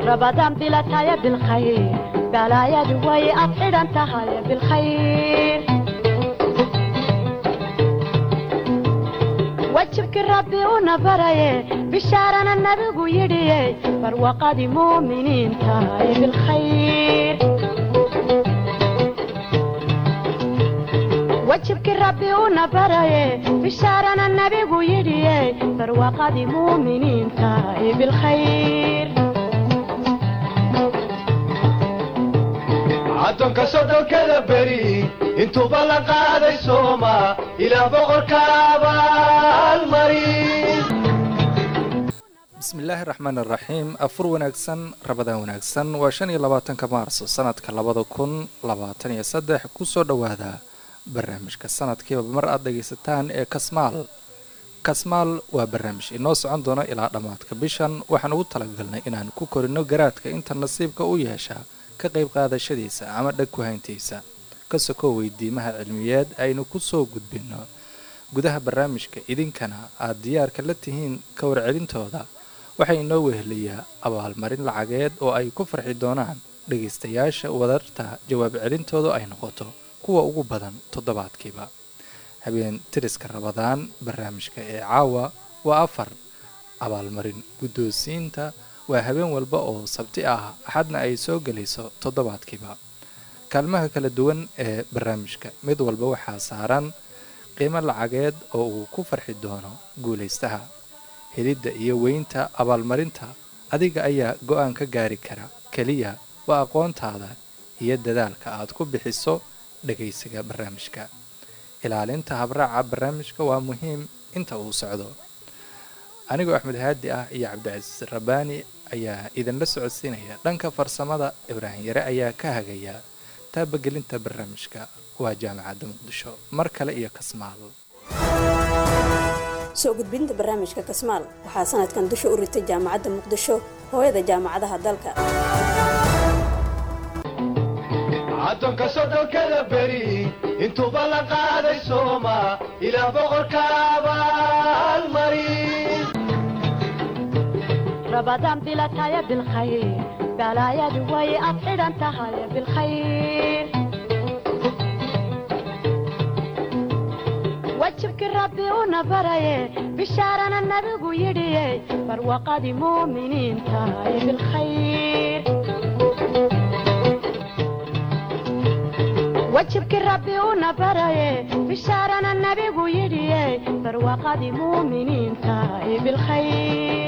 rabadaan bilataya bilkhayr balaayadu way ad xidhan tahay bilkhayr wajibkii rabbi una baraye bishaarana nabigu yidhiye barwaqadii muuminiinta ee bilkhayr wajibkii rabbi una baraye bishaarana nabigu yidhiye barwaqadii muuminiinta ee bilkhayr addoonka soddonkada beri intuuba la qaaday sooma ilaa boqorka abaalmari bismillaahi raxmaan iraxiim afur wanaagsan rabadaan wanaagsan waa shan iyo labaatanka maarso sanadka labada kun labaatan iyo saddex kusoo dhowaada barnaamijka sanadkiiba mar aad dhagaysataan ee kasmaal kasmaal waa barnaamij inoo socon doono ilaa dhammaadka bishan waxaan ugu talagalnay inaan ku korino garaadka inta nasiibka u yeesha ka qayb qaadashadiisa ama dhag ku hayntiisa ka sokoo weydiimaha cilmiyeed aynu ku soo gudbinno gudaha barnaamijka idinkana aad diyaarka la tihiin ka warcelintooda waxaa inoo weheliyaa abaalmarin lacageed oo ay ku farxi doonaan dhagaystayaasha wadarta jawaab celintoodu ay noqoto kuwa ugu badan toddobaadkiiba habeen tiriska rabadaan barnaamijka ee caawa waa afar abaalmarin guddoonsiinta waa habeen walba oo sabti ah axadna ay soo gelayso toddobaadkiiba kaalmaha kala duwan ee barnaamijka mid walba waxaa saaran qiimo lacageed oo uu ku farxi doono guulaystaha helidda iyo weynta abaalmarinta adiga ayaa go-aan ka gaari kara keliya waa aqoontaada iyo dadaalka aad ku bixiso dhagaysiga barnaamijka ilaalinta habraaca barnaamijka waa muhiim inta uu socdo anigoo axmed haadi ah iyo cabdicasiis rabbaani ayaa idinla socodsiinaya dhanka farsamada ibraahim yare ayaa ka hagaya taabagelinta barnaamijka waa jaamacadda muqdisho mar kale iyo kasmaal soo gudbinta barnaamijka kasmaal waxaa sanadkan dusha u ritay jaamacadda muqdisho hooyada jaamacadaha dalka addoonka soddonkada beri intuuba la qaaday sooma ilaa boqorka abaalmari rabadaan bilataya bilkhayr balaayadu way ad xidhan tahay bilkhayr wajibkii rabbi una baraye bishaarana nabigu yidhiye barwaqadii muuminiinta ee bilkhayr wajibkii rabbi una baraye bishaarana nabigu yidhiye barwaqadii muuminiinta ee bilkhayr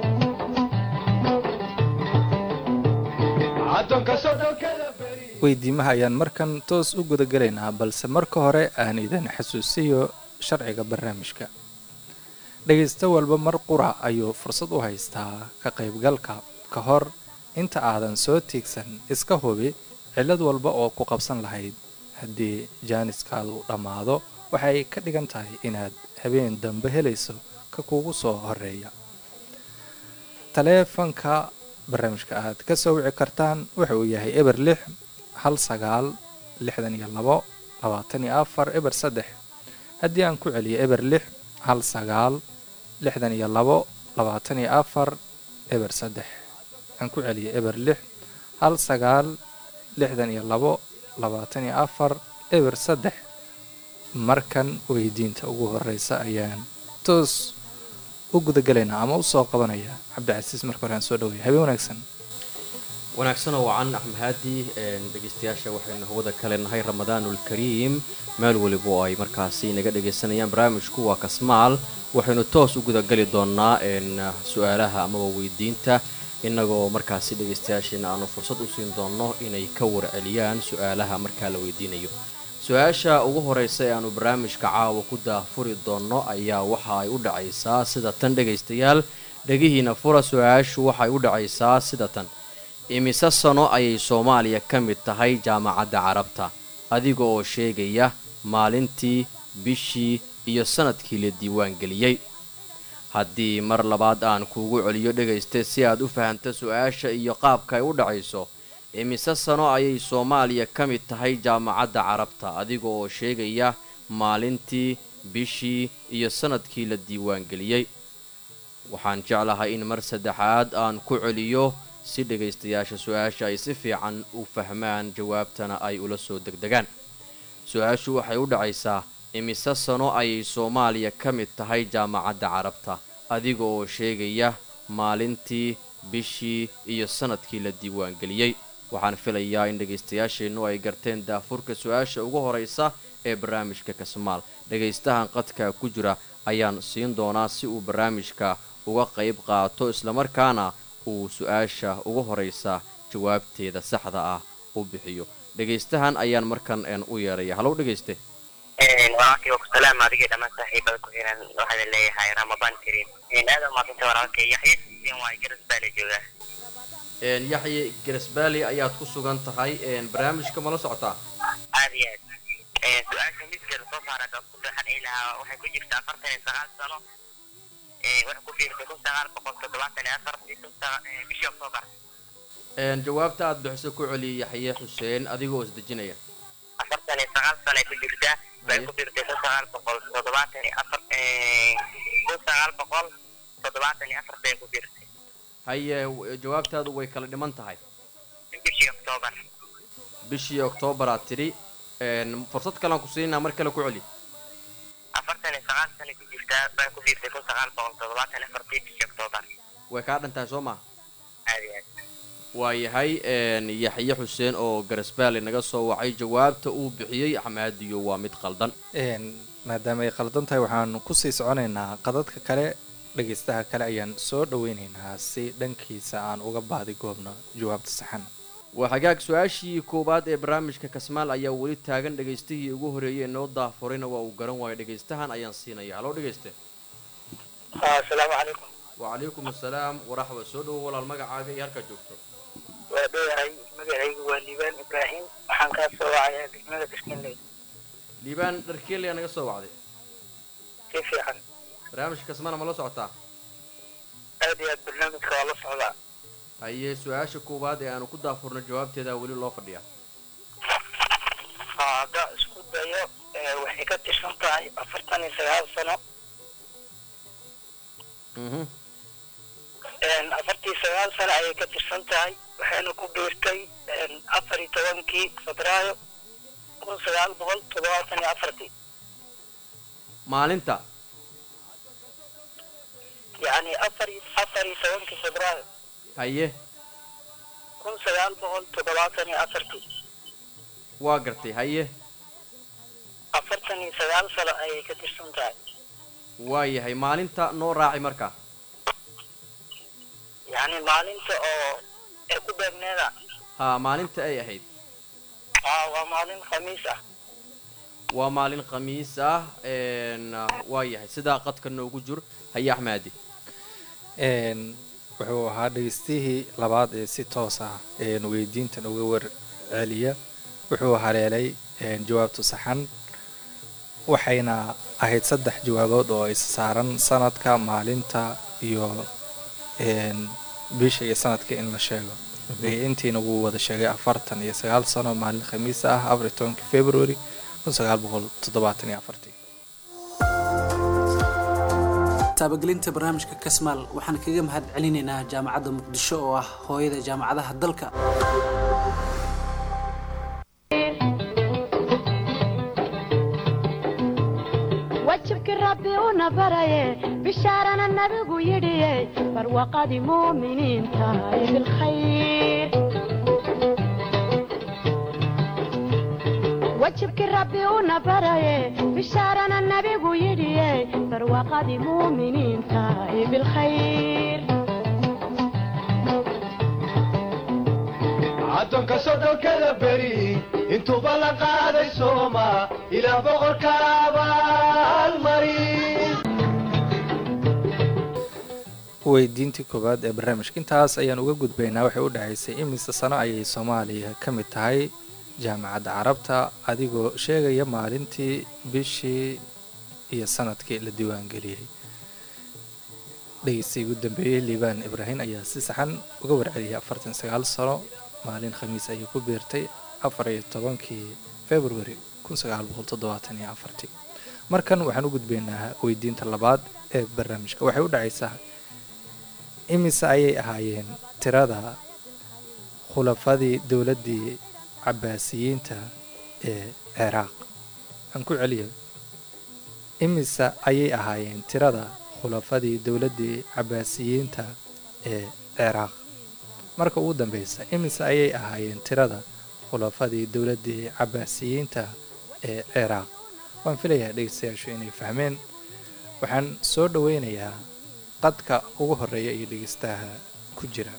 addoonka soddonkada beri weydiimaha ayaan markan toos u gudagelaynaa balse marka hore aan idin xasuusiyo sharciga barnaamijka dhagaysto walba mar qura ayuu fursad u haystaa ka qaybgalka ka hor inta aadan soo tiigsan iska hubi cillad walba oo ku qabsan lahayd haddii jaaniskaadu dhammaado waxay ka dhigan tahay inaad habeen dambe helayso ka kugu soo horeeya taleefanka barnaamijka aad ka soo wici kartaan wuxa uu yahay eber lix hal sagaal lixdan iyo labo labaatan iyo afar eber saddex haddii aan ku celiyo eber lix hal sagaal lixdan iyo labo labaatan iyo afar eber saddex aan ku celiyo eber lix hal sagaal lixdan iyo labo labaatan iyo afar eber saddex markan weydiinta ugu horeysa ayaan toos u gudagalaynaa ama usoo qabanaya cabdicasiis marka hore aan soo dhawaya habeen wanaagsan wanaagsanoo wacan axmed haadi dhegeystayaasha waxaynu hawada kale nahay ramadaanulkariim meel weliba oo ay markaasi naga dhagaysanayaan barnaamijku waa kasmaal waxaynu toos u gudagali doonaa su-aalaha amaba weydiinta innagoo markaasi dhegaystayaasheena aanu fursad u siin doonno inay ka warceliyaan su-aalaha markaa la weydiinayo su-aasha ugu horeysa ee aanu barnaamijka caawa ku daahfuri doonno ayaa waxa ay u dhacaysaa sida tan dhegaystayaal dhegihiina fura su-aashu waxay u dhacaysaa sida tan imise sano ayay soomaaliya ka mid tahay jaamacadda carabta adiga oo sheegaya maalintii bishii iyo sanadkii la diiwaangeliyey haddii mar labaad aan kuugu celiyo dhegayste si aad u fahamta su-aasha iyo qaabka ay u dhacayso imise sano ayay soomaaliya ka mid tahay jaamacadda carabta adiga oo sheegaya maalintii bishii iyo sanadkii la diiwaangeliyey waxaan jeclahay in mar saddexaad aan ku celiyo si dhegaystayaasha su-aasha ay si fiican u fahmaan jawaabtana ay ula soo degdegaan su-aashu waxay u dhacaysaa imise sano ayay soomaaliya ka mid tahay jaamacadda carabta adiga oo sheegaya maalintii bishii iyo sanadkii la diiwaangeliyey waxaan filayaa in dhegaystayaasheennu ay garteen daafurka su-aasha ugu horaysa ee barnaamijka kasmaal dhegaystahan qadka ku jira ayaan siin doonaa si uu barnaamijka uga qayb qaato islamarkaana uu su-aasha ugu horaysa jawaabteeda saxda ah u bixiyo dhegaystahan ayaan markan een u yeeraya halow dhegayste walaalkay waa ku salaam adigii dhammaan saaxiibada ku xiran waxaan leeyahay ramadaan kariim aad u maadanta walaalkay yaxya sin waay garas baa la joogaa een yaxye garesbaali ayaad ku sugan tahay een barnaamijka ma la socotaa aad iyo aad su-aasha midka lasoo saara haddaad ku deexan ay lahaa waxay ku jirta afartan iyo sagaal sano waxay ku biirtay kun sagaal boqol toddobaatan iyo afar bishii oktoobar een jawaabta aad bixiso ku celiyay yaxye xuseen adigoo isdejinaya afartan iyo sagaal sano ay ku jirtaa waxay ku biirtay kun sagaal boqol toddobaatan iyo afar kun sagaal boqol toddobaatan iyo afar bay ku biirtay haye w- jawaabtaadu way kala dhiman tahay bishii oktoobar bishii oktoobar tidhi een fursad kalean ku siinaa mar kale ku celi afartan iyo sagaal sano ku jirtaa waxay ku biirtay kun sagaal boqol toddobaatan iyo afartii bishii oktoobar way kaa dhan tahay soo maha aad iyo aad waayahay een yaxye xuseen oo garesbaali naga soo wacay jawaabta uu bixiyey axmaadiyo waa mid qaldan een maadaama ay qaldan tahay waxaan kusii soconaynaa qadadka kale dhagaystaha kale ayaan soo dhaweynaynaa si dhankiisa aan uga baadi goobno jawaabta saxan waa hagaag su-aashii koowaad ee barnaamijka kasmaal ayaa weli taagan dhagaystihii ugu horeeyey ee noo daafurayna waa uu garan waayo dhagaystahan ayaan siinaya haloo dhagayste asalaamu calaykum wacalaykum assalaam waraxba soo dhowo walaal magacaaga iyo halkaa joogto waa dhowahay magacaygu waa liibaan ibraahim waxaan kaa soo wacayaa degmada kiskinley liibaan dharkeeli ayaa naga soo wacday si fiican barnaamijka kasmaana ma la socotaa aad iyo aad barnaamijka waa la socdaa haye su-aasha koowaad ee aanu ku daafurno jawaabteeda weli loo fadhiyaa haa haddaa isku dayo ee, waxay ka tirsan tahay afartan iyo sagaal sano mhm een, afartii sagaal sano ayay ka tirsan tahay waxayna ku biirtay een, afar iyo tobankii febraayo kun sagaal boqol toddobaatan iyo afartii maalinta yacni afar iyo- afar iyo tobankii febraayo haye kun sagaal boqol toddobaatan iyo afartii waa gartay haye afartan iyo sagaal sano ayay ka tirsan tahay waayahay maalinta noo raaci markaa yacni maalinta oo ee ku beegneeda haa maalinta ay ahayd haa waa maalin khamiis ah waa maalin khamiis ah een waayahay sidaa qadka noogu jur haye axmaadi een wuxuu ahaa dhegaystihii labaad ee si toos ah een weydiintan uga warceliya wuxuu haleelay een jawaabtu saxan waxayna ahayd saddex jawaabood oo is saaran sanadka maalinta iyo een bisha iyo sanadka in la sheego Ee, intiina wuu wada sheegay afartan iyo sagaal sano maalin khamiis ah afar iyo tobankii february kun sagaal boqol toddobaatan iyo afartii taabagelinta barnaamijka kasmaal waxaan kaga mahad celinaynaa jaamacadda muqdisho oo ah hooyada jaamacadaha dalka wajibkii rabbi una baraye bishaarana nabigu yidhiye barwaqadii muuminiinta ay bilkhayr wajibkii rabbi una baraye bishaarana nabigu yidhiye barwaqadii muuminiinta ay bilkhayr addoonka soddonkada beri intuuba la qaaday sooma ilaa boqorka abaalmari weydiintii koowaad ee barnaamijka intaas ayaan uga gudbaynaa waxay u dhahaysay imise sano ayay soomaaliya ka mid tahay jaamacadda carabta adigoo sheegaya maalintii bishii iyo sanadkii la diiwaangeliyey dhegeysta ugu dambeeyey liibaan ibraahim ayaa si saxan uga warceliyay afartan sagaal sano maalin khamiis ayay ku biirtay afar iyo tobankii february kun sagaal boqol toddobaatan iyo afartii markan waxaan u gudbaynaa weydiinta labaad ee barnaamijka waxay u dhacaysaa imise ayay ahaayeen tirada khulafadii dowladdii cabaasiyiinta ee ciraaq aan ku celiyo imise ayay ahaayeen tirada khulafadii dowladdii cabaasiyiinta ee ciraaq marka ugu dambeysa imise ayay ahaayeen tirada khulafadii dowladdii cabaasiyiinta ee ciraaq waan filayaa dhegeystayaashu inay fahmeen waxaan soo dhoweynayaa qadka ugu horeeya iyo dhegeystaha ku jira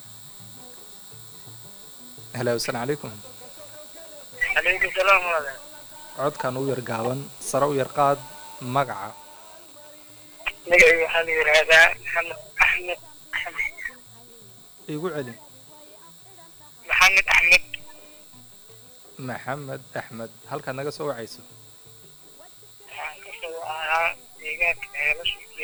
halo asalaamu calaykum calaykum salaam walaal codkan u yar gaaban sare u yar qaad magaca magacayga waxaa la yidhaahdaa maxamed axmed axmed igu celi maxamed axmed maxamed axmed halkaad naga soo wacayso waxaan ka soo ahaa deegaanka ceelashiiya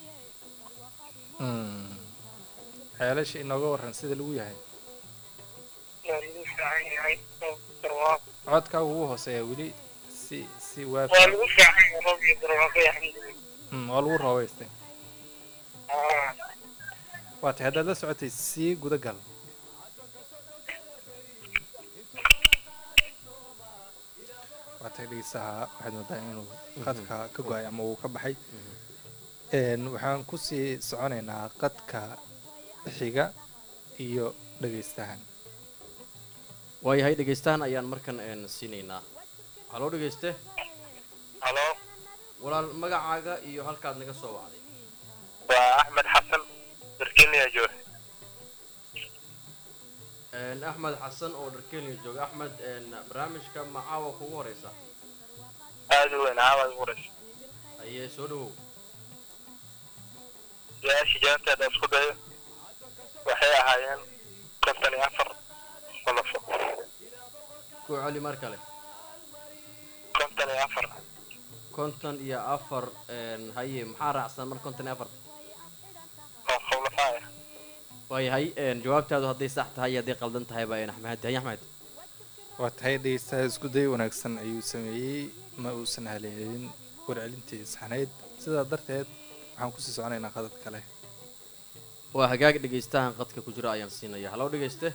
Mm. ceelasha inooga waran sida lagu yahay waa lagu fiican yahay roob barwaaqo codkaagu ugu hooseeya weli si si waa waafi lagu fiican yahay roob iyo barwaaqo alxamdulilah Mm, waa lagu roobaystay Ah, waa tahay haddaad la socotay sii guda gal waa tahay dhegeystaha waxaad moodaa inuu qadka ka go-ay ama uu ka baxay Een, waxaan kusii soconaynaa qadka xiga iyo dhegeystahan waayahay dhegaystahan ayaan markan een siinaynaa haloo dhegayste halo walaal magacaaga iyo halkaad naga soo wacday waa axmed xasan birkiniya joor Een, axmed xasan oo dharkenya jooga axmed een, barnaamijka macaawa kugu horeysa aada u weyn caawaad ugu horeysa ayee soo dhawow su-aashii jawaabteeda isku dayo waxay ahaayeen konton iyo afar qolofo ku celi mar kale konton iyo afar konton iyo afar een, haye maxaa raacsan mar konton iyo afar oo khawlafaa ah waayahay een, jawaabtaadu hadday sax tahay iyo hadday qaldan tahayba een axmed haye axmed waa tahay dhegeystaha isku day wanaagsan ayuu sameeyey ma uusan haleelin warcelintii saxnayd sidaa darteed waxaan kusii soconaynaa qadad kale waa hagaag dhegaystahan qadka ku jira ayaan siinaya haloo dhegayste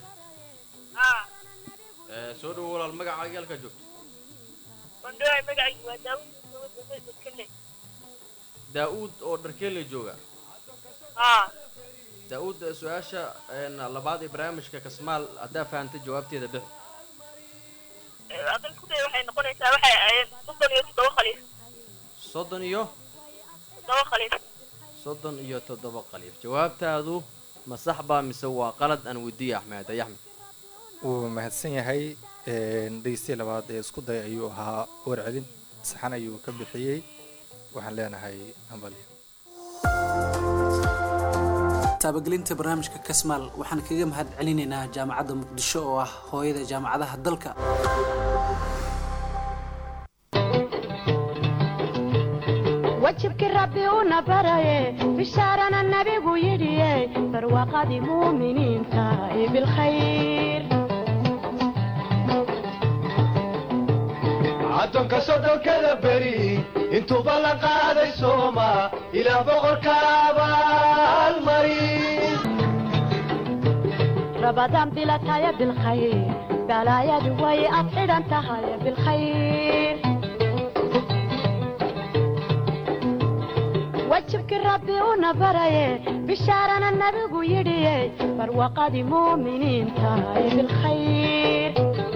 Ee, soo dhawow walaal magacaaga halkaa joogto wandhowaay magacaygu waa daawud dadkale daa-uud oo dharkeelle jooga haa daa-uud eh, su-aasha een, labaad ee barnaamijka kasmaal haddaa fahantay jawaabteeda bix adan ku day waxay noqonaysaa waxay ahaayeen soddon iyo toddoba khaliif soddon iyo toddoba khaliif soddon iyo toddoba qaliif jawaabtaadu ma sax baa mise waa qalad aan weydiiya axmed haye axmed wuu mahadsan yahay dhegeystiya labaad ee isku day ayuu ahaa warcelin saxan ayuu ka bixiyey waxaan leenahay hambalyo taabagelinta barnaamijka kasmaal waxaan kaga mahad celinaynaa jaamacadda muqdisho oo ah hooyada jaamacadaha dalka wajibkii rabbi una baraye bishaarana nabigu yidhiye barwaaqadii muuminiinta ee bilkhayr addoonka soddonkada beri intuuba la qaaday sooma ilaah boqorka abaalmari rabadaan bilataya bilkhayr balaayadu way ad xidhan tahay bilkhayr wajibkii rabbi una baraye bishaarana nabigu yidhiye barwaaqadii muuminiinta ee bilkhayr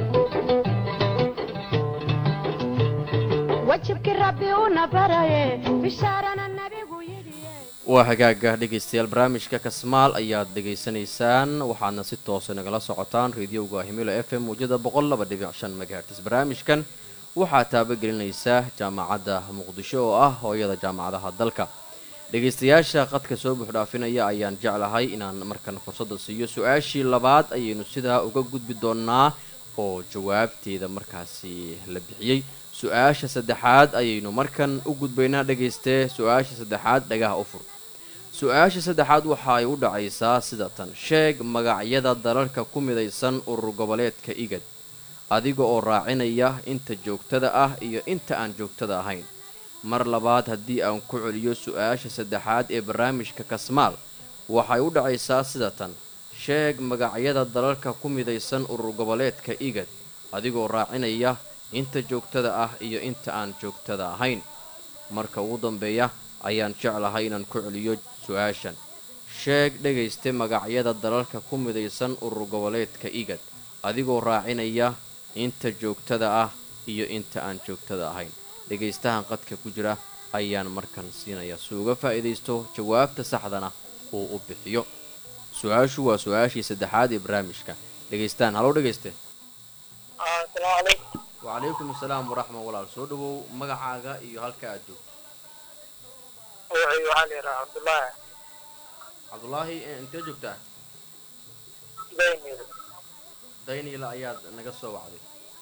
wajibkii rabbi una baraye bishaarana nabigu yidhiye waa hagaaga dhegaystayaal barnaamijka kasmaal ayaad dhegaysanaysaan waxaadna si toosa nagala socotaan rediyoga himilo f m muujada boqol laba dhibic shan megahertis barnaamijkan waxaa taabagelinaysa jaamacadda muqdisho oo ah hooyada jaamacadaha dalka dhegaystayaasha qadka soo buuxdhaafinaya ayaan jeclahay inaan markan fursadda siiyo su-aashii labaad ayaynu sidaa uga gudbi doonaa oo jawaabteeda markaasi la bixiyey su-aasha saddexaad ayaynu markan u gudbaynaa dhagaystee su-aasha saddexaad dhagaha u fur su-aasha saddexaad waxa ay u dhacaysaa sida tan sheeg magacyada dalalka ku midaysan urur goboleedka igad adiga oo raacinaya inta joogtada ah iyo inta aan joogtada ahayn mar labaad haddii aan ku celiyo su-aasha saddexaad ee barnaamijka kasmaal waxay u dhacaysaa sida tan sheeg magacyada dalalka ku midaysan urur goboleedka igad adigoo raacinaya inta joogtada ah iyo inta aan joogtada ahayn marka ugu dambeeya ayaan jeclahay inaan ku celiyo su-aashan sheeg dhegayste magacyada dalalka ku midaysan urur goboleedka igad adigoo raacinaya inta joogtada ah iyo inta aan joogtada ahayn dhegaystahan qadka ku jira ayaan markan siinaya si uga faa'iidaysto jawaabta saxdana uu u bixiyo su-aashu waa su-aashii saddexaad ee barnaamijka dhegaystahan halow dhegayste asalaamu calaykum wacalaykum asalaam waraxma walaal soo dhawow magacaaga iyo halka aad joogto magacayga waxaa la yidhaha cabdullaahi cabdulaahi eh, intee joogtaa daynir dayniila ayaad naga soo wacday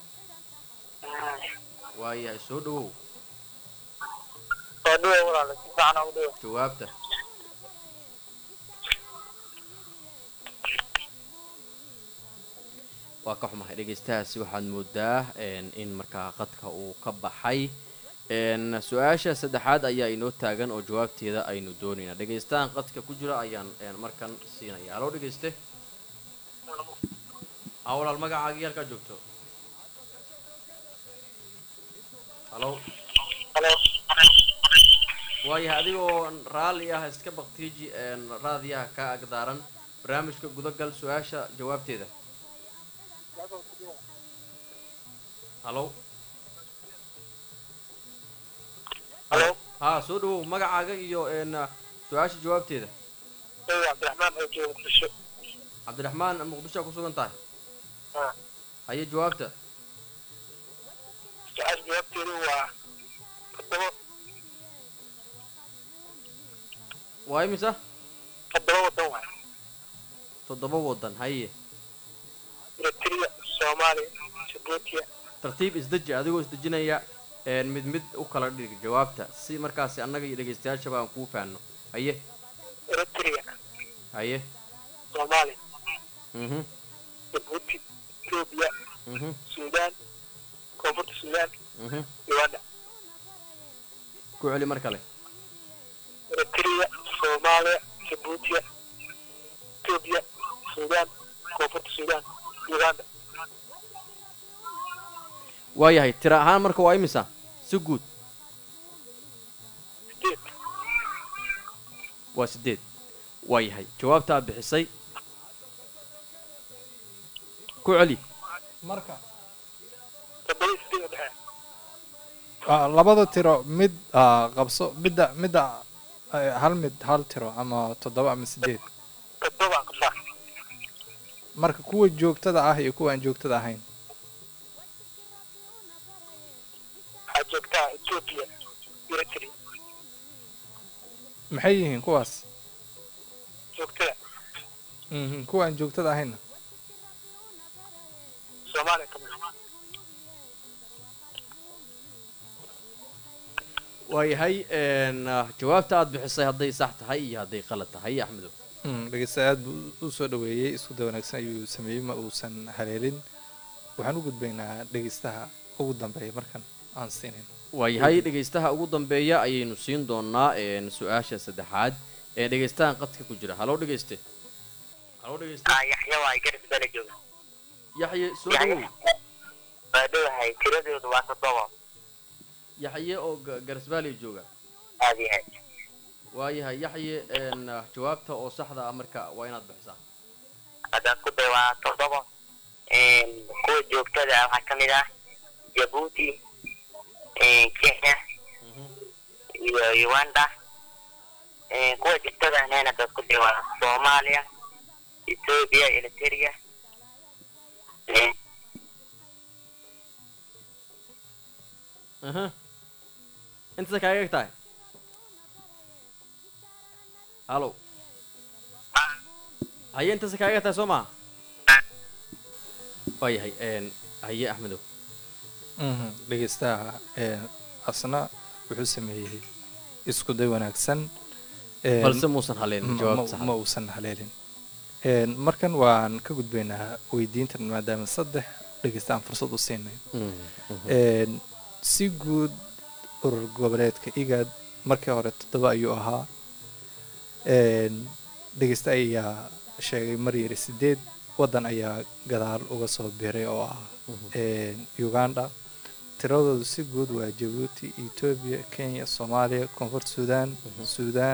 waayahay soo dhawow waa dhiwa walaala si fiican ugu dhiwa jawaabta waa ka xumahay dhegaystahaasi waxaad moodaa een, in markaa qadka uu ka baxay een, su-aasha saddexaad ayaa inoo taagan oo jawaabteeda aynu doonayna dhegaystahan qadka ku jira ayaan een, markan siinaya haloo dhegayste aa walaal magacaagii halkaa joogto halo halo waayahay adigoo raalli ah iska baktiiji een, raadiyaha ka agdaaran barnaamijka gudagal su-aasha jawaabteeda halo halo haa soo dhawow magacaaga iyo een, su-aasha jawaabteeda magaca cabdiraxmaan oo jooga muqdisho cabdiraxmaan muqdishoa ku sugan tahay ha haye jawaabta su-aasha jawaabteedu waa toddoba waa imisa toddoba waddan waay toddoba wadan haye eritrea soomaaliya jabuutiya tartiib isdeji adigoo isdejinaya een, mid mid u kala dhig jawaabta si markaasi annaga iyo dhegaystayaashaba aan kuu fahanno haye eritrea haye soomaaliya mhm jabuuti etoobiya mhm suudaan koonfurta suudaan mhm uganda ku celi mar kale eritrea soomaaliya jabuutiya etoobiya suudaan koonfurta suudaan uganda waayahay tira ahaan marka waa imisa si guud sideed waa sideed waayahay jawaabta aad bixisay ku celi marka toddoba iyo sideed oo dhexe ah, labada tiro mid ah, qabso midda midda eh, hal mid hal tiro ama toddoba ama sideed toddoba aan qabsaa marka kuwa joogtada ah iyo kuwa aan joogtada ahayn waxaa joogtaa etoobiya eritrea maxay yihiin kuwaas joogtada Mhm, kuwa aan joogtada ahaynna soomaaliya ka mid waayahay een, ah, jawaabta aad bixisay hadday sax tahay iyo hadday qalad tahay axmedow Mm, dhegeysta aad buu u soo dhaweeyey isku day wanaagsan ayuu sameeyey ma uusan haleelin waxaan u gudbaynaa dhegeystaha ugu dambeeya markan aan siinin waayahay dhegaystaha ugu dambeeya ayaynu siin doonaa een, su-aasha saddexaad ee dhegaystahan qadka ku jira haloo dhegayste haloo dhegayste ah yaxya waa garis bala jooga yaxye soo dhawow waa dhowahay tiradoodu waa toddoba yaxye oo Ga- garisbaaliya jooga aad yahay waayahay yaxye een, ah, jawaabta oo saxda ah marka waa inaad bixisaa haddaan ku day waa toddoba kuwa joogtada ah waxaa ka mid ah jabuuti kenya iyo uganda kuwa joogtada ahna haddaad ku day waa soomaaliya etoobiya eritrea aha intaasa kaaga eg tahay halo haye intaasa kaaga eg tahay soo maha waayahay een, haye axmedow Mhm, dhegeystaha eh, asna wuxuu sameeyey isku day wanaagsan Eh, balse muusan haleelin ma- jawaab ma- sax ma uusan haleelin Een, markan waan ka gudbaynaa weydiintan maadaama saddex dhegeysta aan fursad u siinay Een, si guud urur goboleedka igaad markii hore toddoba ayuu ahaa Een, dhegeysta ayaa sheegay mar yiri sideed waddan ayaa gadaal uga soo biray oo ah uganda tiradoodu si guud waa jabuuti etoobiya kenya soomaaliya koonfur suudaan suudaan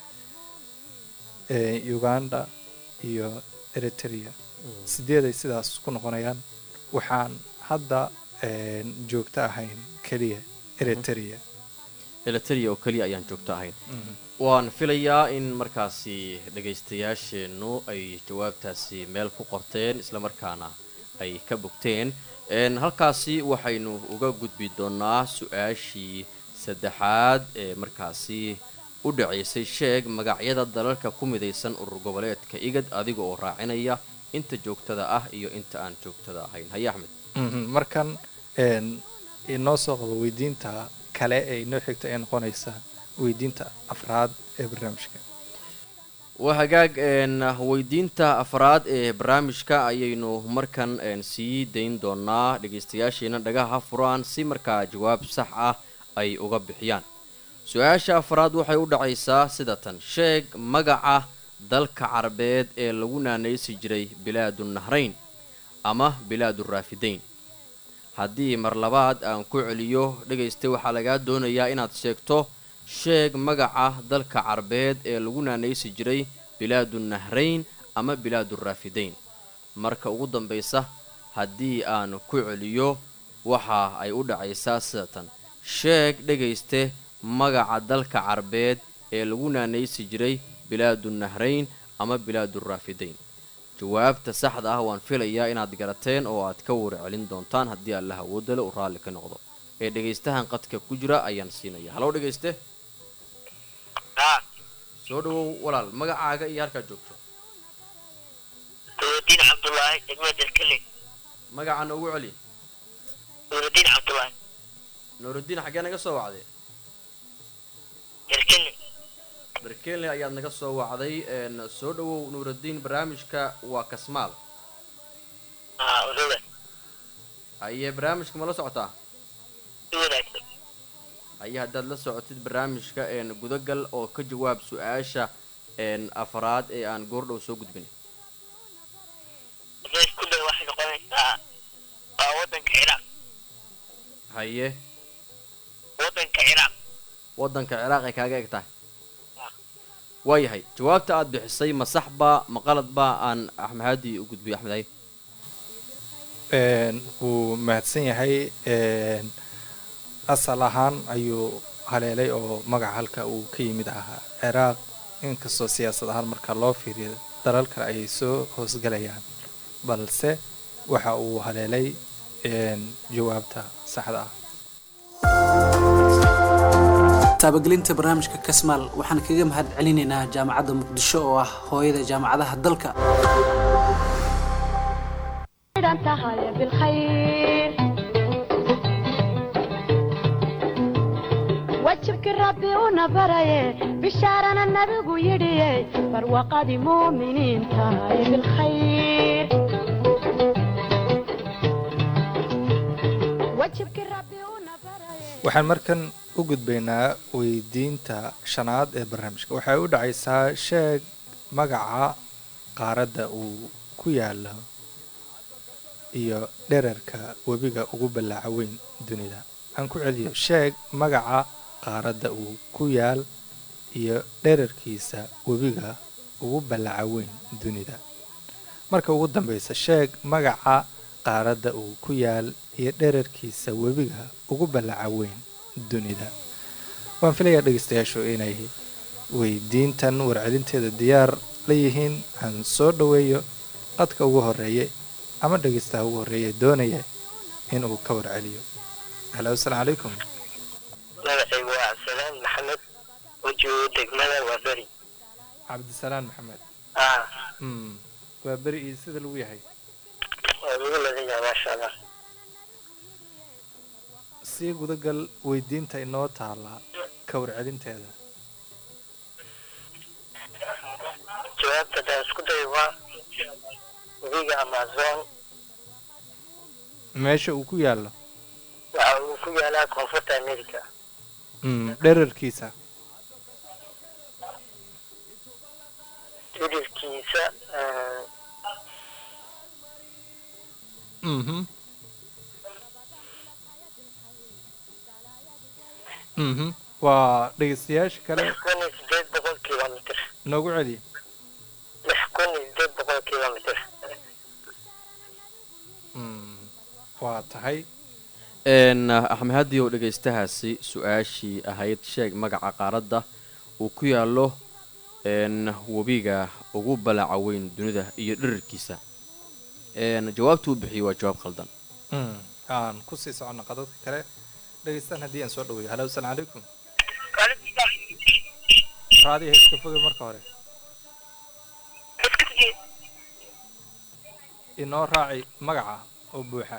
uganda iyo eritrea sideeday sidaas ku noqonayaan waxaan hadda joogto ahayn keliya eritrea eliteria oo keliya ayaan joogto ahayn waan filayaa in markaasi dhagaystayaasheennu ay jawaabtaasi meel ku qorteen islamarkaana ay ka bogteen halkaasi waxaynu uga gudbi doonaa su-aashii saddexaad ee markaasi u dhacaysay sheeg magacyada dalalka ku midaysan urur goboleedka igad adiga oo raacinaya inta joogtada ah iyo inta aan joogtada ahayn haye axmed markan inoo soo qabo weydiinta kale ee inoo xigta ee noqonaysa weydiinta afraad ee barnaamijka waa hagaag weydiinta afraad ee barnaamijka ayaynu markan sii dayn doonaa dhagaystayaasheena dhagaha furaan si markaa jawaab sax ah ay uga bixiyaan su-aasha afraad waxay u dhacaysaa sida tan sheeg magaca dalka carabeed ee lagu naanaysi jiray bilaadu nahrayn ama bilaadu raafidayn haddii mar labaad aan ku celiyo dhegaysta waxaa lagaa doonayaa inaad sheegto sheeg magaca dalka carabeed ee lagu naanaysi jiray bilaadu nahrayn ama bilaadu raafidayn marka ugu dambaysa haddii aan ku celiyo waxa ay u dhacaysaa sidatan sheeg dhegayste magaca dalka carabeed ee lagu naanaysi jiray bilaadu nahrayn ama bilaadu raafidayn jawaabta saxda ah waan filayaa inaad garateen oo aad ka warcelin doontaan haddii allah awoodale uu raalli ka noqdo ee dhegaystahan qadka ku jira ayaan siinaya halow dhegayste soo dhawow walaal magacaaga iyo halkaad joogto nuurudiin cabdulaahi degmada dalkale magaca noogu celi nuurudiin cabdulaahi nuurudiin xaggee naga soo wacday dalkale berkenley ayaad naga soo wacday soo dhawow nuurudiin barnaamijka waa kasmaal aa odoga ayee barnaamijka ma la socotaa si wanaagsan aye haddaad la socotid barnaamijka gudagal oo ka jawaab su-aasha afraad ee aan goordhow soo gudbin hadday isku day waxay noqonaysaa waa waddanka ciraaq haye waddanka ciraaq waddanka ciraaq ay kaaga eg tahay waayahay jawaabta aad bixisay ma sax baa ma qalad baa aan axmahadi u gudbiyo axmed haye wuu mahadsan yahay asal ahaan ayuu haleelay oo magaca halka uu ka yimid ahaa ciraaq inkastoo siyaasad ahaan marka loo fiiriyo dalal kale ayay soo hoosgalayaan balse waxa uu haleelay jawaabta saxda ah taabagelinta barnaamijka kasmaal waxaan kaga mahad celinaynaa jaamacadda muqdisho oo ah hooyada jaamacadaha dalka xidhan tahay bilkhayr wajibkii rabbi una baraye bishaarana nabigu yidhiye barwaqadii muuminiin tahay bilkhayr wajibkii rabbi una baraye waxaan markan u gudbaynaa weydiinta shanaad ee barnaamijka waxay u dhacaysaa sheeg magaca qaaradda uu ku yaalo iyo dherarka webiga ugu ballaaca weyn dunida aan ku celiyo sheeg magaca qaaradda uu ku yaal iyo dherarkiisa webiga ugu ballaaca weyn dunida marka ugu dambaysa sheeg magaca qaaradda uu ku yaal iyo dherarkiisa webiga ugu ballaaca weyn dunida waan filayaa dhegeystayaashu inay weydiintan warcelinteeda diyaar la yihiin aan soo dhoweeyo qadka ugu horeeye ama dhegeystaha ugu horreeye doonaya inuu ka warceliyo halo asalaamu calaykum magacaygu waa cabdisalaan maxamed wejiguu degmada waa beri cabdisalaan maxamed ah mm. waa beri iyo sida lagu yahay waa lagu ladaya maasha allah sii gudagal weydiinta inoo taala ka warcelinteeda jawaabta haddaan isku dayo waa webiga amazon meesha uu ku yaallo waxa uu ku yaalaa koonfurta america mm. dherarkiisa hilibkiisa eh, mhm mhm waa dhegeystayaasha kale lix kun iyo sideed boqol kilomitr noogu celi lix kun iyo sideed boqol kilomitr Mm, waa tahay n axmed haddii oo dhegaystahaasi su-aashii ahayd sheeg magaca qaaradda uu ku yaallo n webiga ugu balaaca weyn dunida iyo dhirirkiisa n jawaabtu uu bixiyey waa jawaab khaldan Mm, aan kusii socono qadadka kale dhegeystaan haddii aan soo dhaweeyo halo asalaam calaykum raadiha iska fogay marka hore inoo raaci magaca oo buuxa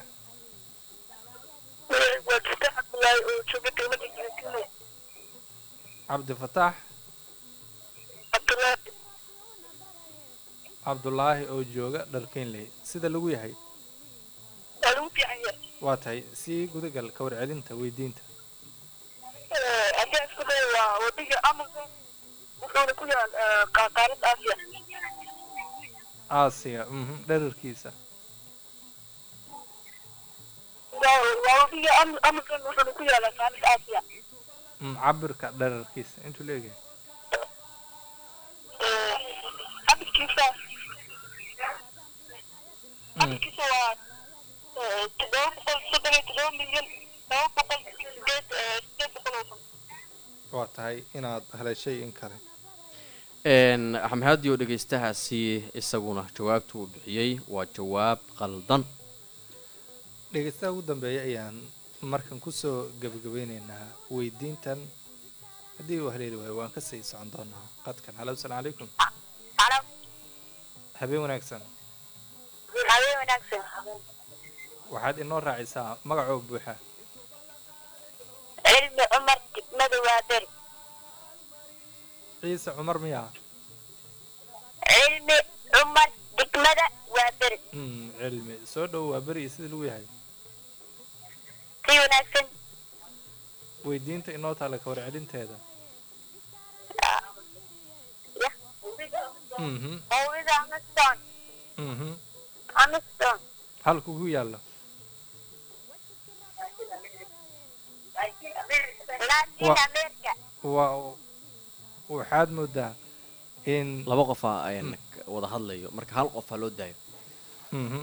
waa jirta cabdulaahi oo jooga dowladda Kenya. cabdifataax cabdulaahi cabdulaahi oo jooga dharkeynley sida lagu yahay waa lagu fiican yahay waa tahay sii gudagal ka warcelinta weydiinta Eh, haddii aan isku dayo waa wadiga amazon wuxuuna ku yaal eh, qa- qaaradda aasiya aasiya mhm dherarkiisa waa waa wadiga Am- amazon wuxuuna ku yaalaa qaaradda aasiya Mm, cabirka dherarkiisa intuu leegahay Eh, cabirkiisa cabirkiisa waa eh, toddoba boqol soddon iyo toddoba milyan laba boqol sideed eh, sideed boqol oo kun waa tahay inaad haleeshay in kale n axmed haddii oo dhegaystahaasi isaguna jawaabtu uu bixiyey waa jawaab qaldan dhegeystaha ugu dambeeya ayaan markan kusoo gebagabeyneynaa weydiintan haddii uu haleeli waayo waan kasii socon doonaa qadkan halo asalaam calaykum Halo, habeen wanaagsan habeen wanaagsan. waxaad inoo raacisaa magacoo buuxa Cilmi Cumar degmada waa beri. ciise cumar miyaa Cilmi Cumar degmada waa beri. Mm, cilmi soo dhow waa beri sida lagu yahay Si wanaagsan. weydiinta inoo taala ka warcelinteeda Ya. mhm Mawlida Amaston. mhm Amaston. halku ku yaalla Latin Wa- America. waa waxaad moodaa in laba qofaa n wada hadlayo marka hal qof ha loo daayo mhm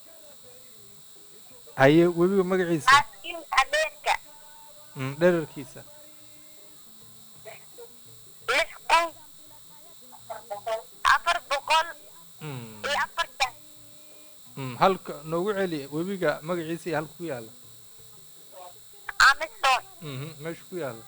haye webiga magaciisa Latin America. Mm, dherarkiisa Lix kun afar boqol Mm, iyo afartan. mm, halka noogu celi webiga magaciisa iyo halka ku yaalla Amaston. mhm meesha ku yaalla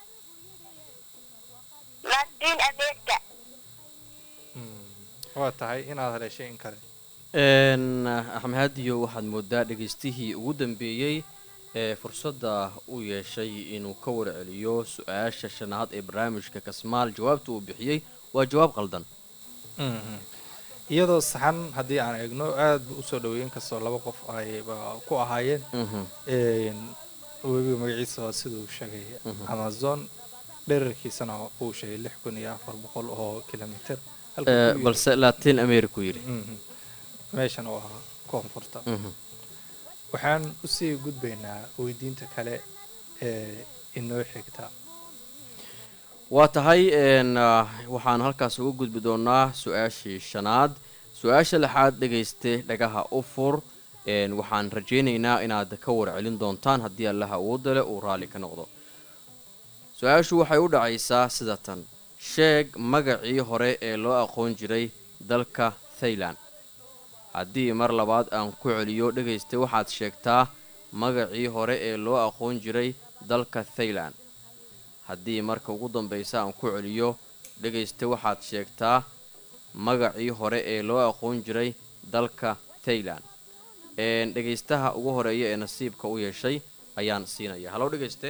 Latin America. Mm, waa tahay inaad haleeshay in kale n axmed haadiyo waxaad moodaa dhegaystihii ugu dambeeyey ee fursadda u yeeshay inuu ka warceliyo su-aasha shanaad ee barnaamijka kasmaal jawaabta uu bixiyey waa jawaab qaldan Mhm. iyadoo saxan haddii aan eegno aad bu usoo dhaweeyen kastoo laba qof ayba ku ahaayeen Mhm. Een, webiga magaciisa waa siduu sheegay amazon dherarkiisana uu sheegay lix kun iyo afar boqol oo kilomitr halka Eh, ku yiri- balse latin america uu yidhi Mhm. meeshan oo ah koonfurta Mhm. waxaan usii gudbaynaa weydiinta kale ee inoo xigta waa tahay n waxaan halkaas uga gudbi doonaa su-aashii shanaad su-aasha lixaad dhegayste dhagaha u fur n waxaan rajaynaynaa inaad ka warcelin doontaan haddii allaha awoodda leh uu raalli ka noqdo su-aashu waxay u dhacaysaa sida tan sheeg magacii hore ee loo aqoon jiray dalka thailand haddii mar labaad aan ku celiyo dhegayste waxaad sheegtaa magacii hore ee loo aqoon jiray dalka thailand haddii marka ugu dambaysa aan ku celiyo dhegayste waxaad sheegtaa magacii hore ee loo aqoon jiray dalka thailand een dhegaystaha ugu horeeya ee nasiibka u yeeshay ayaan siinaya halow dhegayste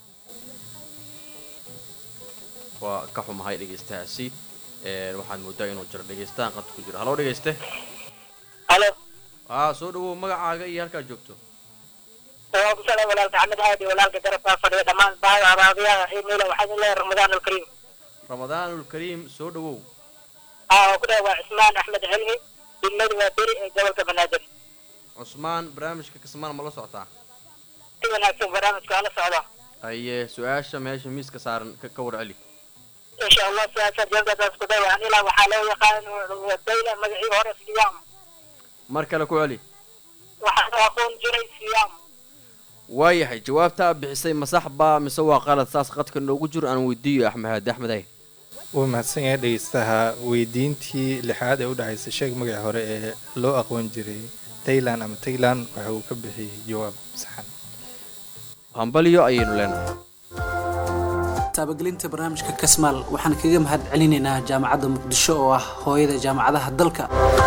waa ka xumahay dhegaystahaasi een waxaad moodaa inuu jiro dhegaystahan qad ku jiro halow dhegayste halo aa soo dhawow magacaaga iyo halkaad joogto waa ku salaam walaalka axmed haadi walaalka garabkaa fadhiya dhammaan bahada araabiyaha xiimeyla waxaan leeyahay ramadaan alkariim ramadaanul kariim soo dhawow aa ku dhahay waa cismaan axmed cilmi degmadu waa beri ee gobolka banaadir cusmaan barnaamijka kasmaal ma la socotaa si wanaagsan barnaamijka ala socda haye su-aasha meesha miiska saaran ka ka warceli insha allah siyaasa jawaabtaas ku day waxaan ilaa waxaa loo yaqaan dayla magacii hore siyaam mar kale ku celi waxaan u aqoon jiray siyaam waayahay jawaabta aad bixisay ma sax baa mise waa qalad saas qadka noogu jiro aan weydiiyo axmed haadi axmed hay wuu mahadsan yahay dhegeystaha weydiintii lixaad ee u dhacaysay sheeg magacii hore ee loo aqoon jiray taylan ama taylan waxa uu ka bixiyey jawaab saxan hambalyo ayaynu leenahay taabagelinta barnaamijka kasmaal waxaan kaga mahad celinaynaa jaamacadda muqdisho oo ah hooyada jaamacadaha dalka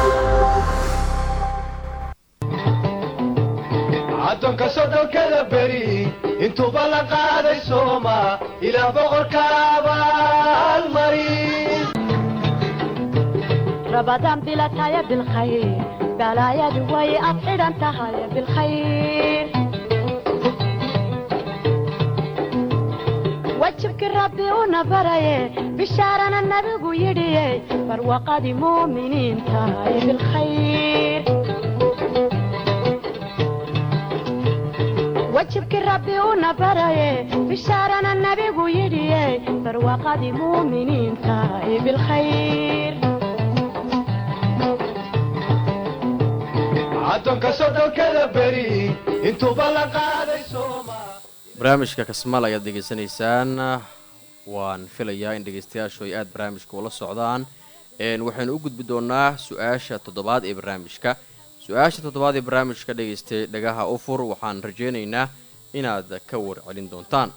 addoonka soddonkada beri intuuba la qaaday sooma ilaah boqorka abaalmari رمضان بلا تايا بالخير بلا يا دوي أبعد أنت هاي بالخير وجهك ربي ونبري بشارنا النبي يدي فروقة مؤمنين تاي بالخير وجهك ربي ونبري بشارنا النبي يدي فروقة مؤمنين تاي بالخير addoonka soddonkada beri intuuba la qaaday sooma barnaamijka kasmaal ayaad degeysanaysaan waan filayaa in dhegeystayaashu ay aada barnaamijka ula socdaan een waxaynu u gudbi doonaa su-aasha toddobaad ee barnaamijka su-aasha toddobaad ee barnaamijka dhegaystay dhagaha ufur waxaan rajaynaynaa inaad ka warcelin doontaan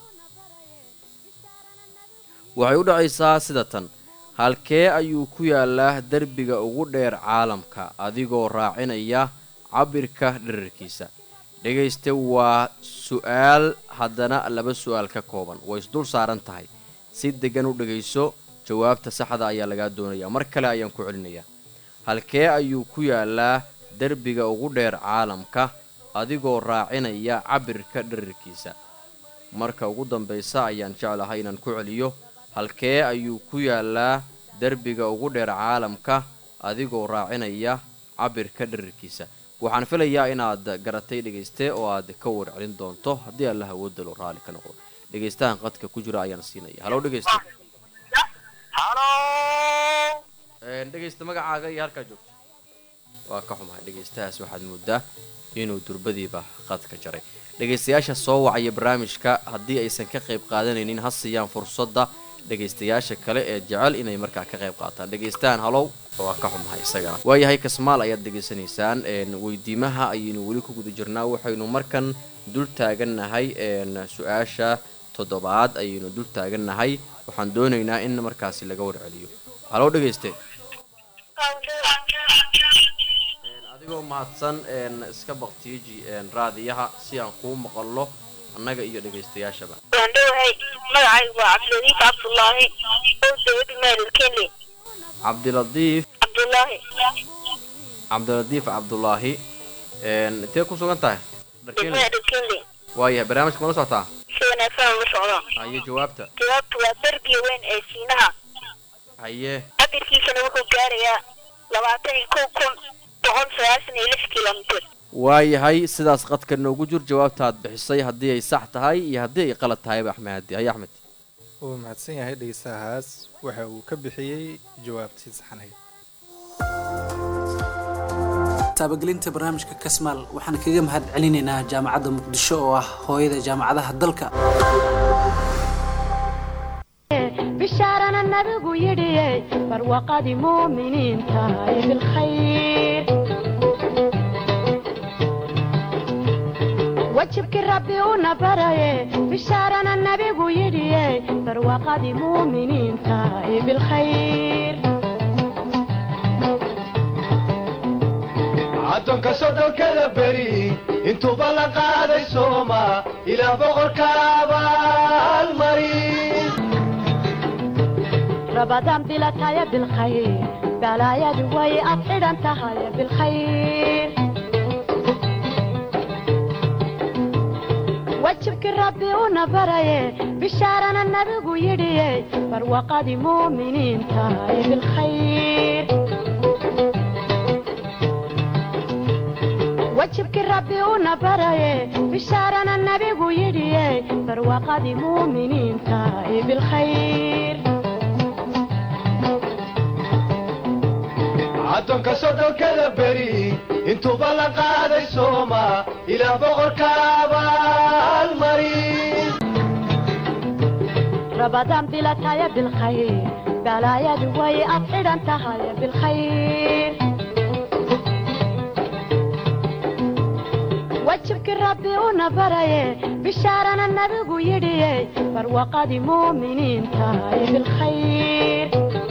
waxay u dhacaysaa sida tan halkee ayuu ku yaalaa derbiga ugu dheer caalamka adigoo raacinaya cabirka dherarkiisa dhegayste waa su-aal haddana laba su-aal ka kooban way isdul saaran tahay si deggan u dhegayso jawaabta saxda ayaa lagaa doonayaa mar kale ayaan ku celinayaa halkee ayuu ku yaalaa derbiga ugu dheer caalamka adigoo raacinaya cabirka dherarkiisa marka ugu dambaysa ayaan jeclahay inaan ku celiyo halkee ayuu ku yaalaa derbiga ugu dheer caalamka adigoo raacinaya cabirka dherarkiisa waxaan filayaa inaad garatay dhegayste oo aad ka warcelin doonto haddii alla hawoodalo raalli ka noqdo dhegaystahan qadka ku jira ayaan siinaya halow dhegayste halo Een, dhegaysta magacaaga iyo halkaa joogto waa ka xumahay dhegaystahaas waxaad moodaa inuu durbadiiba qadka jaray dhegaystayaasha soo wacaya barnaamijka haddii aysan ka qayb qaadanaynin ha siiyaan fursadda dhegaystayaasha kale ee jecel inay markaa ka qayb qaataan dhegaystahan halow waa ka xumahay isagana waayahay kasmaal ayaad dhegaysanaysaan een, weydiimaha ayaynu weli ku guda jirnaa waxaynu markan dul taagannahay een, su-aasha toddobaad ayaynu dul taagannahay waxaan doonaynaa in markaasi laga warceliyo halow dhegayste adigoo mahadsan een, iska baktiiji een, raadiyaha si aan kuu maqallo annaga iyo dhegaystayaashaba waan dhowahay magacaygu waa cabdiladiif cabdullaahi oo dawlada maalilkenle cabdiladiif cabdullaahi cabdiladiif cabdulaahi een, intee ku sugan tahay Dharkeen- degmada dharkenle waayahay barnaamijka ma la socotaa si wanaagsan ula socdo haye jawaabta jawaabtu waa derbiga weyn ee siinaha haye cabirkiisana wuxuu gaarayaa labaatan iyo kow kun boqol sagaashan iyo lix kilomitir waayahay sidaas qadka noogu jir jawaabta aad bixisay haddii ay sax tahay iyo haddii ay qalad tahayba axmed hadi haye axmed wuu mahadsan yahay dhegeystahaas waxa uu ka bixiyey jawaabtii saxanayd taabagelinta barnaamijka kasmaal waxaan kaga mahad celinaynaa jaamacadda muqdisho oo ah hooyada jaamacadaha dalka بشارنا النبي يدي فروقة مؤمنين تاي بالخير وجهك ربي ونبري بشارنا النبي يدي فروقة مؤمنين تاي بالخير addoonka soddonkada beri intuuba la qaaday sooma ilaah boqorka abaalmari رمضان بلا تايا بالخير بلا يا دوي أبعد أنت هاي بالخير wajibkii rabbi una baraye bishaarana nabigu yidhiye barwaqadii muuminiinta ee bilkhayr wajibkii rabbi una baraye bishaarana nabigu yidhiye barwaqadii muuminiinta ee bilkhayr addoonka soddonkada beri intuuba la qaaday sooma ilaa boqorka abaalmarin رمضان بلا تايا بالخير بلا يا دوي أفعل أنت هاي بالخير وجهك ربي ونبري بشارنا النبي يدي فروقة مؤمنين تاي بالخير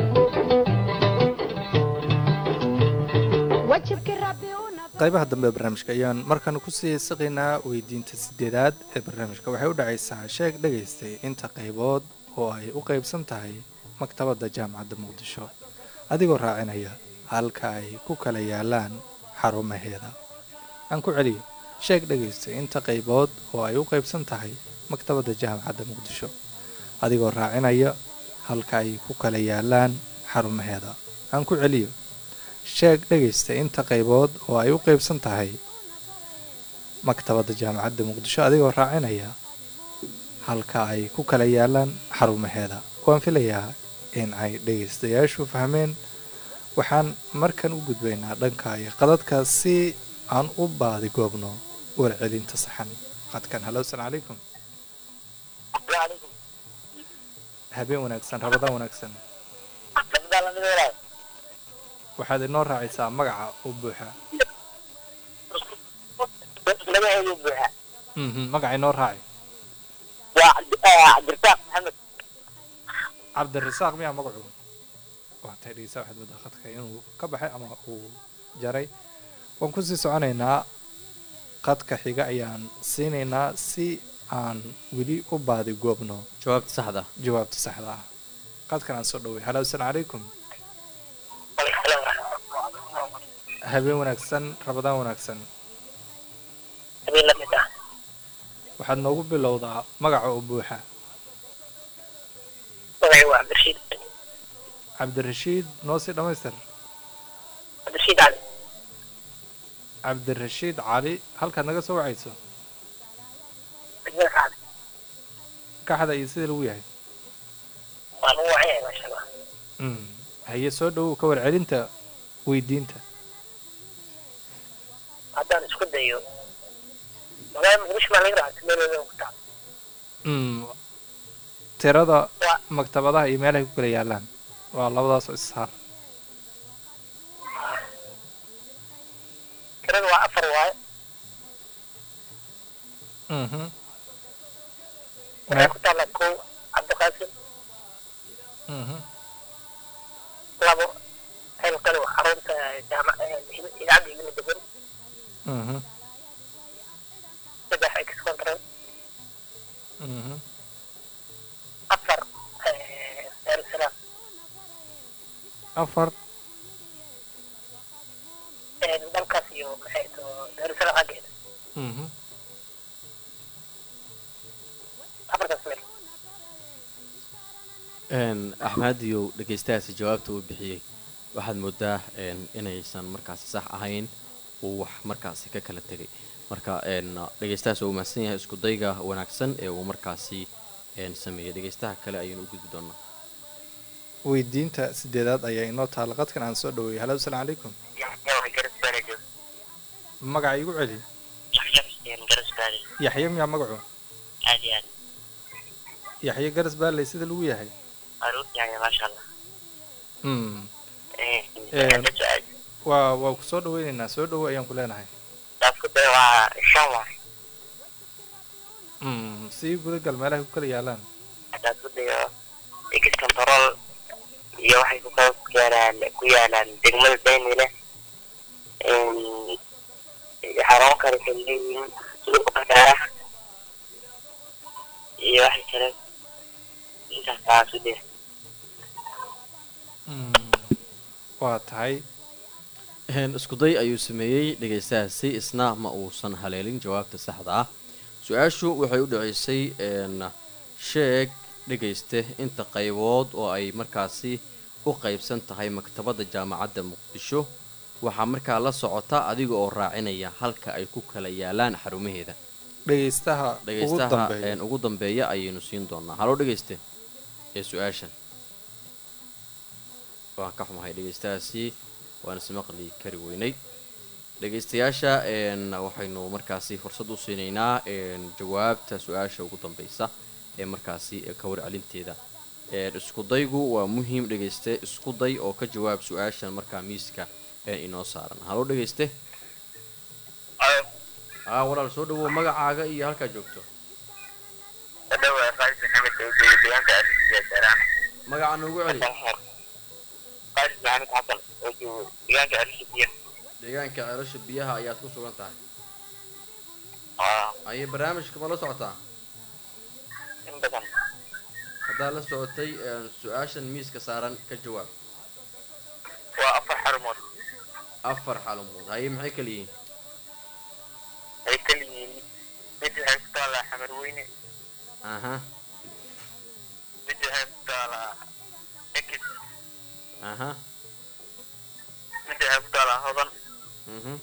وجهك ربي ونبري qaybaha dambe ee barnaamijka ayaan markan kusii siqaynaa weydiinta sideedaad ee barnaamijka waxay u dhacaysaa sheeg dhagaystay inta qaybood oo ay u qaybsan tahay maktabadda jaamacadda muqdisho adigoo raacinaya halka ay ku kala yaalaan xarumaheeda aan ku celiyo sheeg dhagaystay inta qaybood oo ay u qaybsan tahay maktabadda jaamacadda muqdisho adigoo raacinaya halka ay ku kala yaalaan xarumaheeda aan ku celiyo sheeg dhegaysta inta qaybood oo ay u qaybsan tahay maktabadda jaamacadda muqdisho adigoo raacinaya halka ay ku kala yaalaan xarumaheeda waan filayaa in ay dhegaystayaashu fahmeen waxaan markan u gudbaynaa dhanka iyo qadadka si aan u baadi goobno warcelinta saxan qadkan halo asalaamu calaykum habeen wanaagsan rabadaan wanaagsan waxaad inoo raacaysaa magaca u buuxa magaceedu buuxa mhm magaca inoo raaci waa cabdirasaaq maxamed cabdirasaaq miyaa magacu waa tay dhegeysa waxaad moodaa khadka inuu ka baxay ama uu jaray waan kusii soconaynaa qadka xiga ayaan siinaynaa si aan weli u baadi goobno jawaabta saxda jawaabta saxda ah qadkan aan soo dhoway halo asalaamu calaykum habeen wanaagsan rabadaan wanaagsan habeen la mid ah waxaad noogu bilowdaa magaca oo buuxa magacay waa cabdirashiid cabdirashiid noo sii dhammaystir cabdirashiid cali cabdirashiid cali halkaad naga soo wacayso degmada kacda kaxda iyo sida lagu yahay waa lagu wacay maasha allah Mm. haye soo dhowow ka warcelinta weydiinta haddaan isku dayo magaalada muqdisho maa laga raacay meelooda ku taal Mm. tirada waa maktabadaha iyo meelahay ku kala yaalaan waa labadaas oo issaar tirada waa afar waaye Mhm. waxay ku taallaa kow cabdiqaasim Mhm. labo xilkani waa xarunta jaamac idaacadda himila degan Mhm. saddex ex control Mhm. afar daarusalaam afar dalkaas iyo maxay to daarusalaam xaggeeda Mhm. afartaas meel Een, axmediyow dhegaystahaasi jawaabta uu bixiyey waxaad moodaa een, inaysan markaasi sax ahayn uu wax markaasi ka kala tegay marka een, dhegaystahaas waa u mahadsan yahay isku dayga wanaagsan ee uu markaasi een, sameeyey dhegaystaha kale ayaynu u gudbi doonaa weydiinta sideedaad ayaa inoo taala qadkan aan soo dhaweeyay halo asalaamu calaykum garasbaarajo magaca igu celi yaxya xuseen garasbaari yaxye miyaa magacu aad iyo aad yaxye garas baaley sida lagu yahay aruur yahay maasha allah Mm. hadda su-aal waa waa ku soo dhaweynaynaa soo dhowo ayaan ku leenahay taas ku day waa shan waay Mm. sii gudagal meelahay ku kala yaalaan haddaad ku dayo ex control iyo waxay ku kala ku yaalaan ku yaalaan degmada daynile xarun kale kay leeyihiin suuqa bakaara iyo waxay kale intaas taas u dee Mm. waa tahay Een, isku day ayuu sameeyey dhegaystahaasi isna ma uusan haleelin jawaabta saxda ah su-aashu waxay u dhaceysay een, sheeg dhegayste inta qaybood oo ay markaasi u qaybsan tahay maktabadda jaamacadda muqdisho waxaa markaa la socota adiga oo raacinaya halka ay ku kala yaalaan xarumaheeda dhegaystaha ugu dhegaystaha dambeeya een, ugu dambeeya ayaynu siin doonaa haloo dhegayste ee su-aashan waan ka xumahay dhegaystahaasi waan ismaqli kari weynay dhegaystayaasha een, waxaynu markaasi fursad u siinaynaa een, jawaabta su-aasha ugu dambeysa ee markaasi ee ka warcelinteeda Een, iskudaygu waa muhiim dhegayste iskuday oo ka jawaab su-aashan markaa miiska ee inoo saaran haloo dhegayste aa walaal soo dhawow magacaaga iyo halkaa joogto dhawa qaalid maxamed oo jooga deegaanka arrintiisa saaraan magaca noogu celi qaalid maxamed xasan oo jooga deegaanka arrintiisa deegaanka ceelasha biyaha ayaad ku sugan tahay aa ayay barnaamijka ma la socotaa in badan haddaad la socotay een, su-aashan miiska saaran ka jawaab waa afar xarumood afar xalumood haye maxay kala yihiin ay kala yihiin mid waxay ku taallaa xamarweyne aha mid waxay ku taallaa ekis aha mid waxay ku taallaa hodan mhm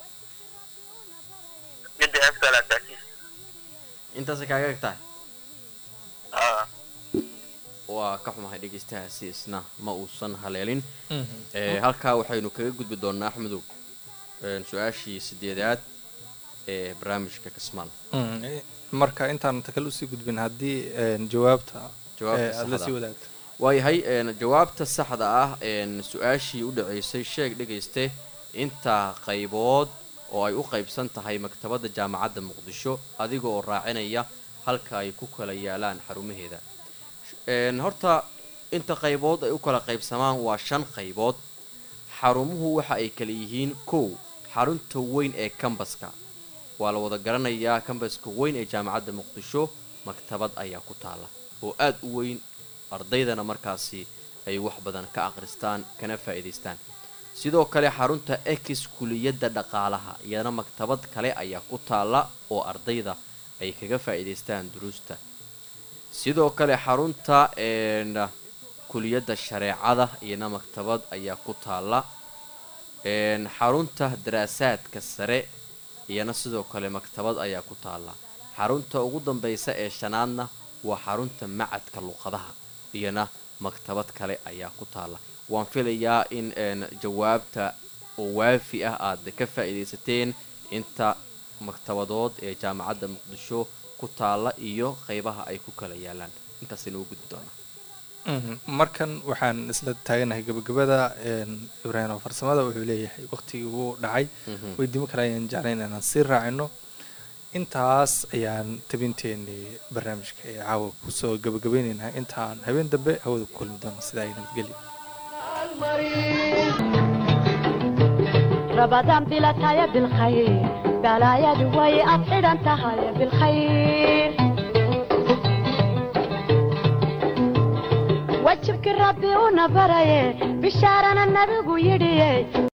mid waxay ku taallaa taasiis intaasay kaaga eg tahay aa waa ka xumahay dhegaystahaasi isna ma uusan haleelin Mhm. Ee, halkaa waxaynu kaga gudbi doonaa axmedow een, su-aashii sideedaad ee barnaamijka kasmaal Mm, eh, marka intaan takal usii gudbin haddii een, jawaabta Jawaabta eh, aad la saxda sii ah. wadaagto waayahay een, jawaabta saxda ah een, su-aashii u dhaceysay sheeg dhegayste inta qaybood oo ay u qaybsan tahay maktabadda jaamacadda muqdisho adiga oo raacinaya halka ay ku kala yaalaan xarumaheeda Een, horta inta qaybood ay u kala qaybsamaan waa shan qaybood xarumuhu waxa ay kala yihiin kow xarunta weyn ee kambaska waa la wada garanayaa kambaska weyn ee jaamacadda muqdisho maktabad ayaa ku taala oo aad u weyn ardaydana markaasi ay wax badan ka akhristaan kana faa'iidaystaan sidoo kale xarunta ex kuliyadda dhaqaalaha iyadana maktabad kale ayaa ku taala oo ardayda ay kaga faa'iidaystaan duruusta sidoo kale xarunta een, kuliyadda shareecada iyana maktabad ayaa ku taala een, xarunta daraasaadka sare iyana sidoo kale maktabad ayaa ku taala xarunta ugu dambeysa ee shanaadna waa xarunta macadka luqadaha iyana maktabad kale ayaa ku taala waan filayaa in een, jawaabta oo waafi ah aad ka faa'iidaysateen inta maktabadood ee jaamacadda muqdisho ku taala iyo qeybaha ay ku kala yaalaan intaasaynu u gudbi doonaa Mhm. markan waxaan isla taaganahay gabagabada een, ibraahim oo farsamada wuxuu leeyahay waqtigii uu dhacay Mhm. weydiimo kale ayaan jeclayn inaan sii raacino intaas ayaan tabinteenii barnaamijka ee caawa kusoo gabagabaynaynaa intaan habeen dambe hawada ku kulmi doono sida ay nabadgelya رمضان بلا تايا بالخير بلا يا دوي أبعد أنت هاي بالخير وجهك ربي ونبري بشارنا النبي يدي